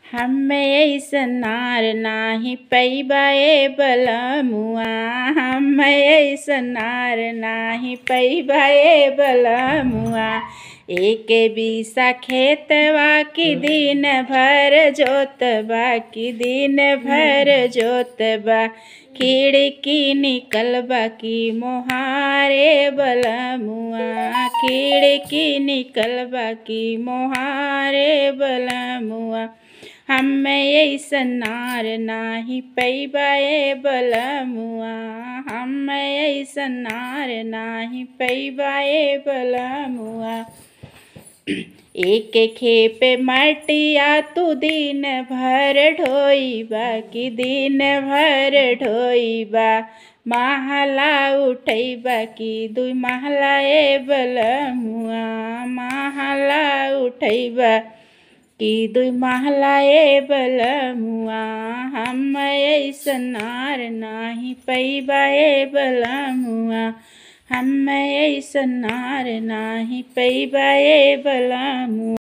हम्मे अइसन नार नाही पैबा ए बलमुआ हम्मे अइसन नार नाही पैबा ए बलमुआ एके बिसा खेतवा की दिन भर जोतबा की दिन भर जोतबा खिड़की निकलबा की मोहारे बलमुआ खिड़की निकलबा की मोहारे बलमुआ हम्मे अइसन नार नाही पैबा ए बलमुआ हम्मे अइसन नार नाही पैबा ए बलमुआ एके खेपे मटिया तू दिन भर ढोइबा की दिन भर ढोइबा महला उठैबा की दुई महला ए बलमुआ महला उठैबा की दुई महला ए बलमुआ हम्मे अइसन नार नाही पैबा ए बलमुआ हम्मे अइसन नार नाही पैबा ए बलमुआ